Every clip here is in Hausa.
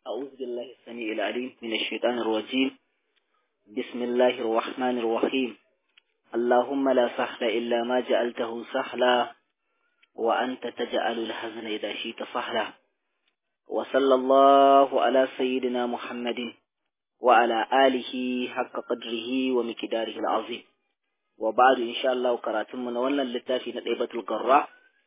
أعوذ بالله السميع العليم من الشيطان الرجيم بسم الله الرحمن الرحيم اللهم لا سهل إلا ما جعلته سهلا وأنت تجعل الحزن إذا شئت سهلا وصلى الله على سيدنا محمد وعلى آله حق قدره ومقداره العظيم وبعد إن شاء الله كراتم من ولا للتافي نطيبة القراء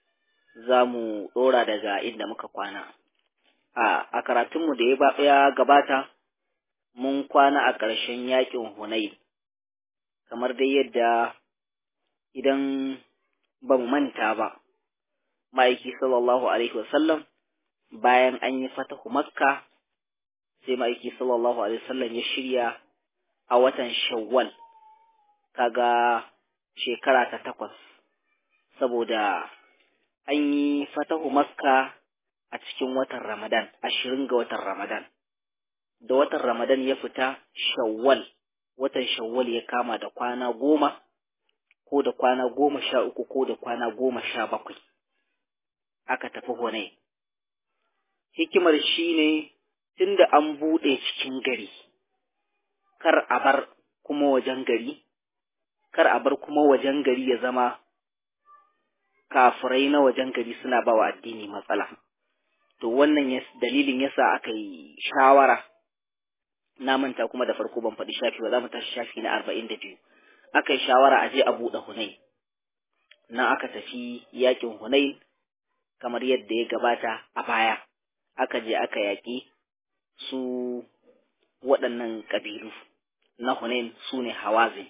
زامو دورا دغا إن مكوانا a karatunmu da ya gabata mun kwana a ƙarshen yaƙin Hunayn kamar dai yadda idan ba mu manta ba ma'aiki sallallahu alaihi wasallam bayan an yi fatahu makka sai ma'aiki sallallahu alaihi wasallam ya shirya a watan shawwal kaga shekara ta takwas saboda an yi fatahu makka a cikin watan Ramadan, ashirin ga watan Ramadan. Da watan Ramadan ya fita Shawwal, watan Shawwal ya kama da kwana goma, ko da kwana goma sha uku ko da kwana goma sha bakwai. Aka tafi hone. Hikimar shi ne tun da an buɗe cikin gari, kar a bar kuma wajen gari, kar a bar kuma wajen gari ya zama kafirai na wajen gari suna ba wa addini matsala. to wannan dalilin yasa aka yi shawara na manta kuma da farko ban faɗi shafi ba za mu tashi shafi na arba'in da biyu aka yi shawara a je a buɗe hunai nan aka tafi yakin hunai kamar yadda ya gabata a baya aka je aka yaƙi su waɗannan ƙabilu na hunain su ne hawazin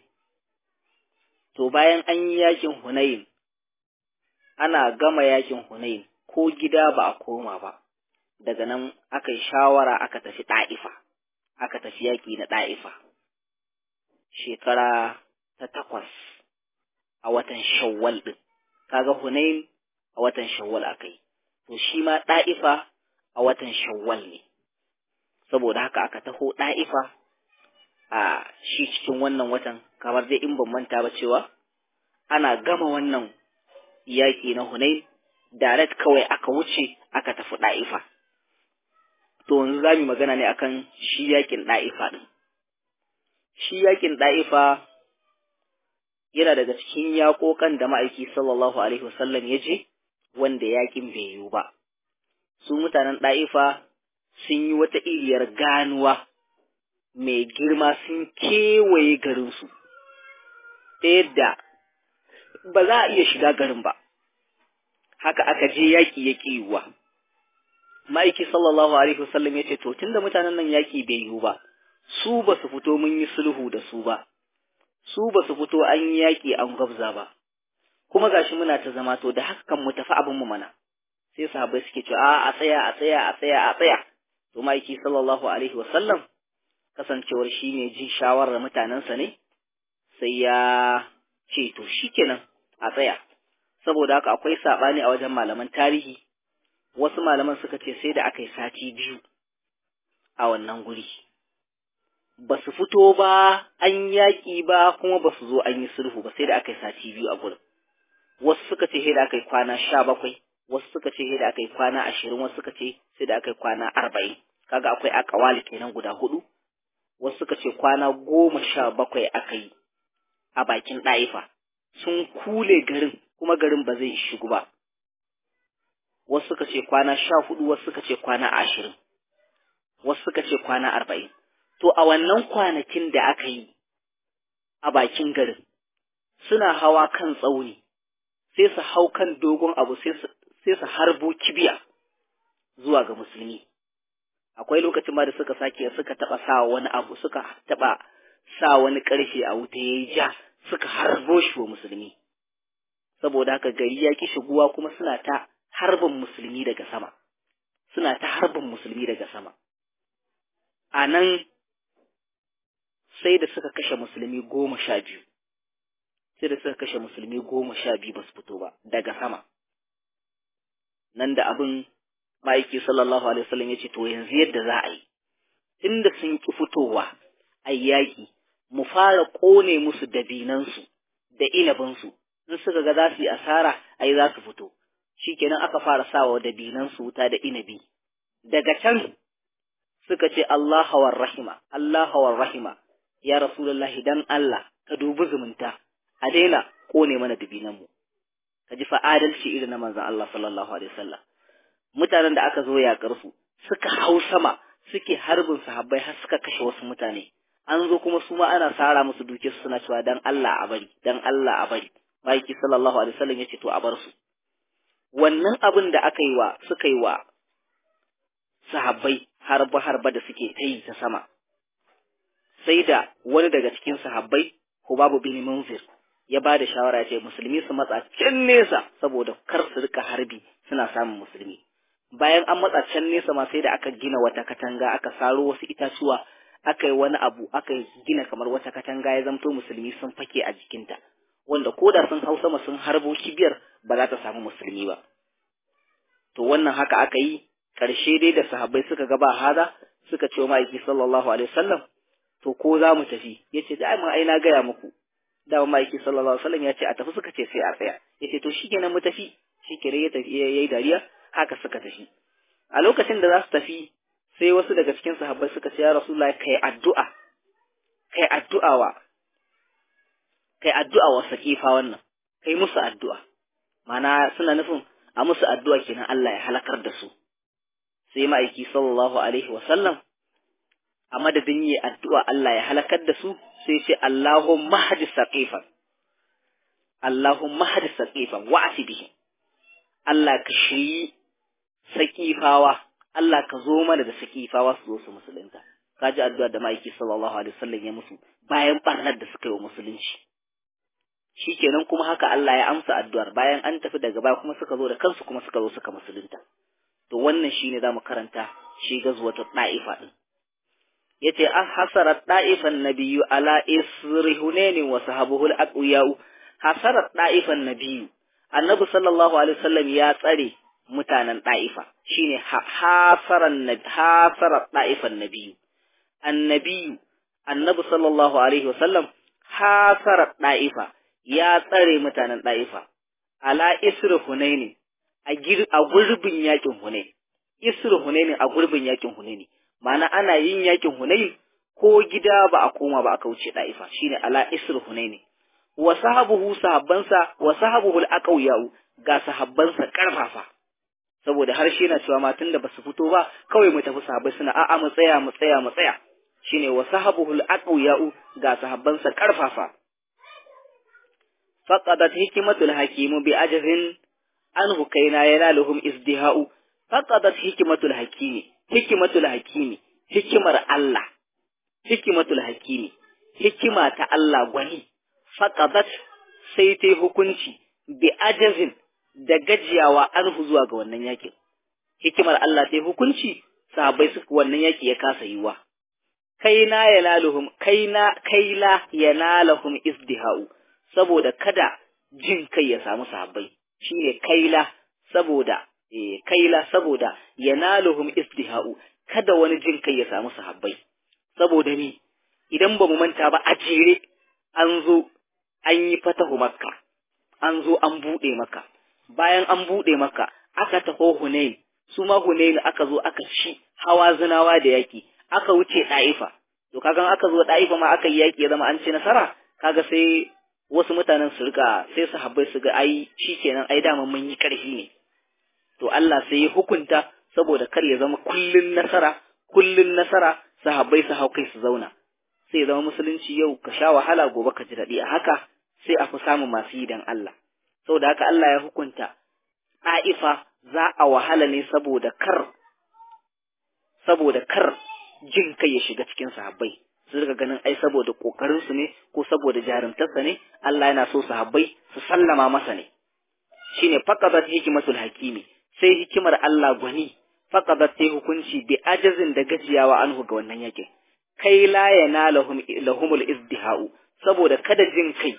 to bayan an yi yakin hunain ana gama yakin hunain ko gida ba a koma ba daga nan aka yi shawara aka tafi ɗa'ifa aka tafi yaƙi na ɗa'ifa shekara ta takwas a watan shawwal ɗin kaga hunain a watan shawwal aka yi to shi ma ɗa'ifa a watan shawwal ne saboda haka aka taho ɗa'ifa a shi cikin wannan watan kamar dai in ban manta ba cewa ana gama wannan yaƙi na hunain direct kawai aka wuce aka tafi ɗa'ifa. To yanzu za mu magana ne akan shi yakin ɗa'ifa ɗin. Shi yakin ɗa'ifa yana daga cikin yaƙoƙan da ma'aiki sallallahu alaihi wasallam ya je wanda yakin bai yiwu ba. Su mutanen ɗa'ifa sun yi wata iriyar ganuwa mai girma sun kewaye garinsu, ta yadda ba za a iya shiga garin ba. haka aka je yaƙi ya ƙi yiwuwa. Ma'aiki sallallahu Alaihi wasallam ya ce, To, tunda mutanen nan yaƙi bai yiwu ba, su ba su fito mun yi sulhu da su ba, su ba su fito an yi yaƙi an gwabza ba, kuma gashi muna ta zama to da haka kan mu tafi abin mu mana. Sai sahabbai suke cewa a a tsaya a tsaya a tsaya a tsaya. To ma'aiki sallallahu Alaihi wasallam kasancewar shi ne jin shawarar mutanensa ne, sai ya ce to shikenan a tsaya. saboda haka akwai saɓani a wajen malaman tarihi wasu malaman suka ce sai da aka yi sati biyu a wannan guri ba su fito ba an yaƙi ba kuma ba su zo an yi sulhu ba sai da aka yi sati biyu a gurin wasu suka ce sai da aka yi kwana sha bakwai wasu suka ce sai da aka yi kwana ashirin wasu suka ce sai da aka yi kwana arba'in kaga akwai akawali kenan guda hudu wasu suka ce kwana goma sha bakwai aka yi a bakin ɗa'ifa sun kule garin kuma garin ba zai shigo ba. Wasu suka ce kwana sha hudu, wasu suka ce kwana ashirin, wasu suka ce kwana arba'in. To, a wannan kwanakin da aka yi a bakin garin, suna hawa kan tsauni, sai su hau kan dogon abu sai su harbo kibiya zuwa ga musulmi. Akwai lokacin ma da suka sake suka taɓa sa wani abu, suka taɓa sa wani ƙarfe a wuta ya yi ja, suka harbo shi wa musulmi. saboda haka gari ya ki shiguwa kuma suna ta harbin musulmi daga sama suna ta harbin musulmi daga sama a nan sai da suka kashe musulmi goma sha biyu sai da suka kashe musulmi goma sha biyu ba su fito ba daga sama nan da abin ma'aiki sallallahu alaihi wasallam ya ce to yanzu yadda za a yi tunda sun ki fitowa a yaƙi mu fara ƙone musu dabinansu da inabinsu in suka ga za su yi asara ai za su fito shikenan aka fara sawa da binan su wuta da inabi daga can suka ce Allah war rahima Allah war rahima ya rasulullahi dan Allah ka dubi zumunta a daina kone mana dubinan mu ka ji fa adalci irin na manzon Allah sallallahu alaihi wasallam mutanen da aka zo yakar su suka hau sama suke harbin sahabbai har suka kashe wasu mutane an zo kuma su ma ana sara musu duke su suna cewa dan Allah a bari dan Allah a bari Maiki sallallahu alaihi wasallam yace to a bar su wannan abin da aka yi wa suka yi wa sahabbai harba harba da suke ta yi ta sama sai da wani daga cikin sahabbai Hubabu bin Munzir ya ba da shawara ce musulmi su matsa can nesa saboda kar su rika harbi suna samun musulmi bayan an matsa can nesa ma sai da aka gina wata katanga aka saro wasu itatuwa aka yi wani abu aka gina kamar wata katanga ya zamto musulmi sun fake a jikinta wanda ko da sun hau sama sun harbo kibiyar ba za ta samu musulmi ba to wannan haka aka yi ƙarshe dai da sahabbai suka ga ba hada suka ce wa ma'aiki sallallahu alaihi wasallam to ko za mu tafi yace da ai ai na gaya muku da ma'aiki sallallahu alaihi wasallam ya ce a tafi suka ce sai a tsaya yace to shikenan mu tafi shikenan ya tafi yayi dariya haka suka tafi a lokacin da za su tafi sai wasu daga cikin sahabbai suka ce ya rasulullahi kai addu'a kai addu'a wa kai addu'a wa sakifa wannan kai musu addu'a mana suna nufin a musu addu'a kenan Allah ya halakar da su sai ma'aiki sallallahu alaihi wa sallam a madadin yi addu'a Allah ya halakar da su sai ce Allahumma hadi saqifan Allahumma hadi saqifan wa'ati bihim Allah ka shiri sakifawa Allah ka zo mana da sakifawa su zo su musulunta kaji addu'a da ma'aiki sallallahu alaihi wasallam ya musu bayan barnar da suka yi wa musulunci shikenan kuma haka Allah ya amsa addu'ar bayan an tafi daga baya kuma suka zo da kansu kuma suka zo suka musulunta to wannan shine zamu karanta shi gazwatu da'ifa din yace an hasarat da'ifan nabiyyu ala isri hunain wa sahabuhu al-aqwiyau hasarat da'ifan nabiyyu annabi sallallahu alaihi wasallam ya tsare mutanen da'ifa shine hasaran hasarat da'ifan nabiyyu annabi annabi sallallahu alaihi wasallam hasarat da'ifa ya tsare mutanen da'ifa ala isri hunaini a gurbin yakin hunaini isri hunaini a gurbin yakin hunaini ma'ana ana yin yakin hunaini ko gida ba a koma ba aka wuce da'ifa shine ala isri hunaini wa sahabuhu sahabbansa wa sahabuhu al-aqawiyau ga sahabbansa karfafa saboda harshe na cewa matan da basu fito ba kawai mu tafi sahabbai suna a'a mu tsaya mu tsaya mu tsaya shine wa sahabuhul aqwiya'u ga sahabbansa karfafa faqadat hikmatul hakimu bi ajrin anhu kaina yanaluhum izdiha'u faqadat hikmatul hakimi hikmatul hakimi hikimar Allah hikmatul hakimi hikima ta Allah gwani faqadat sai ta hukunci bi ajrin da gajiyawa anhu zuwa ga wannan yakin hikimar Allah sai hukunci sahabbai su wannan yaki ya kasa yiwa kaina yanaluhum kaina kaila yanalahum izdihau saboda kada jin kai ya samu sahabbai shine kaila saboda eh kaila saboda yanaluhum izdihau kada wani jin kai ya samu sahabbai saboda ni idan ba mu manta ba a jere an zo an yi fatahu makka an zo an bude maka bayan an bude maka aka taho hunain su ma hunain aka zo aka ci hawa zinawa da yaki aka wuce ɗa'ifa, to kagan aka zo ɗa'ifa ma aka yi yaƙi ya zama an ci nasara, kaga sai wasu mutanen su rika sai su habbai su ga ai shi kenan ai dama mun yi ƙarfi ne. To Allah sai ya hukunta saboda kar ya zama kullun nasara, kullun nasara sahabbai su hau kai su zauna. Sai ya zama musulunci yau ka sha wahala gobe ka ji daɗi a haka sai a fi samun masu yi dan Allah. Saboda haka Allah ya hukunta ɗa'ifa za a wahala ne saboda kar saboda kar jin kai ya shiga cikin sahabbai su riga ganin ai saboda kokarin su ne ko saboda jarumtarsa ne Allah yana so sahabbai su sallama masa ne shine faqadat hikmatul hakimi sai hikimar Allah gwani faqadat sai hukunci bi ajazin da gajiyawa anhu ga wannan yake kai la yanalahum lahumul izdihau saboda kada jin kai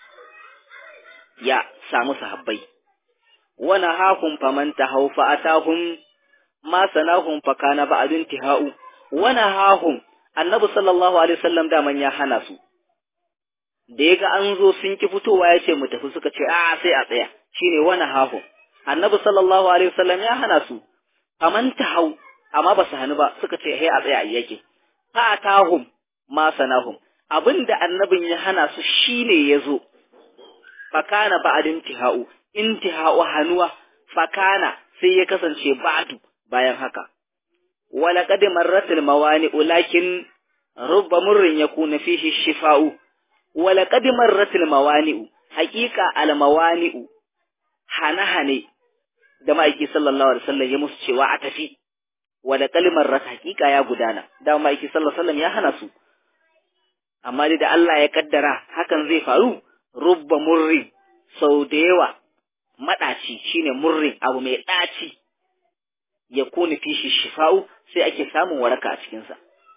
ya samu sahabbai wana hakum faman tahau fa atahum ma sanahum fa kana ba'dun tihau wana hahum annabi sallallahu alaihi wasallam daman ya hana su da yaga an zo sun ki fitowa ya ce mu tafi suka ce a sai a tsaya shine wana hahum annabi sallallahu alaihi wasallam ya hana su faman tahau amma ba su hannu ba suka ce he a tsaya a yake fa atahum ma sanahum abinda annabin ya hana su shine yazo fakana ba'd intihau intihau hanuwa fakana sai ya kasance ba'du bayan haka wala qad marratil mawani lakin rubba murrin yakuna fihi shifa'u wala qad marratil mawani haqiqa al mawani hana hane da ma'aiki sallallahu alaihi wasallam ya musu cewa a tafi wala kalmar rat haqiqa ya gudana da ma'aiki sallallahu alaihi wasallam ya hana su amma da Allah ya kaddara hakan zai faru rubba murri sau da yawa maɗaci shine murrin abu mai ɗaci ya kuni fishi shifa'u sai ake samun waraka a cikinsa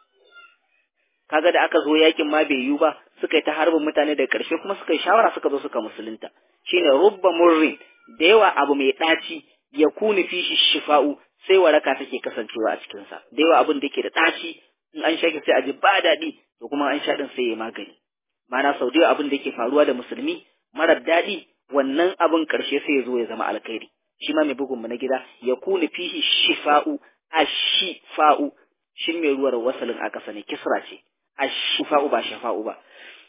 kaga da aka zo yakin ma bai yiwu ba suka yi ta harbin mutane da ƙarshe kuma suka yi shawara suka zo suka musulunta shine rubba murrin da yawa abu mai ɗaci ya kuni fishi shifa'u sai waraka take kasancewa a cikinsa da yawa abin da yake da ɗaci in an sha sai a ji ba daɗi to kuma an sha ɗin sai ya magani ma'ana sau da yawa abin da yake faruwa da musulmi marar daɗi wannan abin ƙarshe sai ya zo ya zama alkhairi shi ma mai bugun mu na gida ya kuni fihi shifa'u ashifa'u shin mai ruwar wasalin a ƙasa ne kisra ce ashifa'u ba shafa'u ba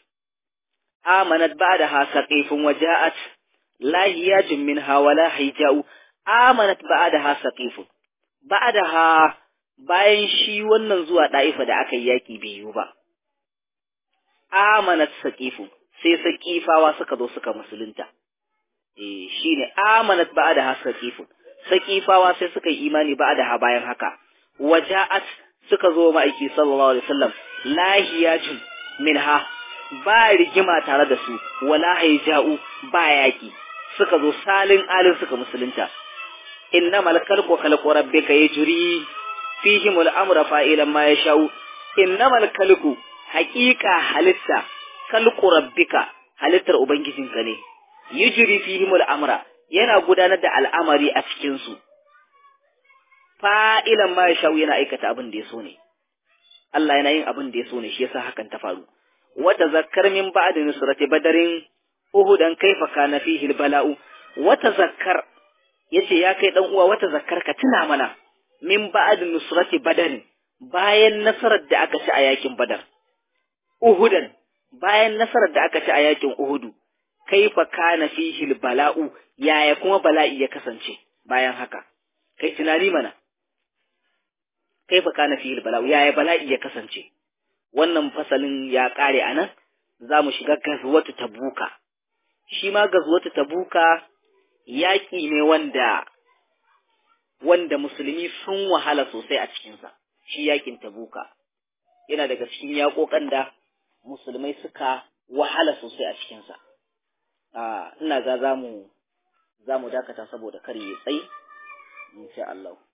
amanat ba'da ha saqifun waja'at lahiyatun minha wala hija'u amanat ba'da ha saqifun ba'da ha bayan shi wannan zuwa da'ifa da aka yi yaki bai yiwu ba amanat saqifun sai saqifawa suka zo suka musulunta eh shine amanat ba'da ha saqifun saqifawa sai suka yi imani ba'da ha bayan haka waja'at suka zo ma'aiki sallallahu alaihi wasallam lahiyatun minha ba rigima tare da su wala haija'u ba yaki suka zo salin alin suka musulunta innamal khalqu khalqu rabbika yajri fihim al-amra fa'ilan ma yasha'u innamal khalqu haqiqa halitta khalqu rabbika halittar ubangijinka ne yajri fihim al-amra yana gudanar da al'amari a cikin su fa'ilan ma yasha'u yana aikata abin da ya so ne Allah yana yin abin da ya so ne shi yasa hakan ta faru wata zakkar min ba'da nusrati badarin uhudan kaifa kana fihi bala'u wata zakkar yace ya kai dan uwa wata zakkar ka tuna mana min ba'da nusrati badarin bayan nasarar da aka ci a yakin badar uhudan bayan nasarar da aka ci a yakin uhudu kaifa kana fihi bala'u yaya kuma bala'i ya kasance bayan haka kai tunani mana kaifa kana fihi bala'u yaya bala'i ya kasance wannan fasalin ya kare anan za mu shiga gazwatu tabuka shi ma gazwatu tabuka yaƙi ne wanda wanda musulmi sun wahala sosai a cikinsa shi yaƙin tabuka yana daga cikin yaƙoƙan da musulmai suka wahala sosai a cikinsa ina ga za mu za mu dakata saboda kar ya tsaye insha Allah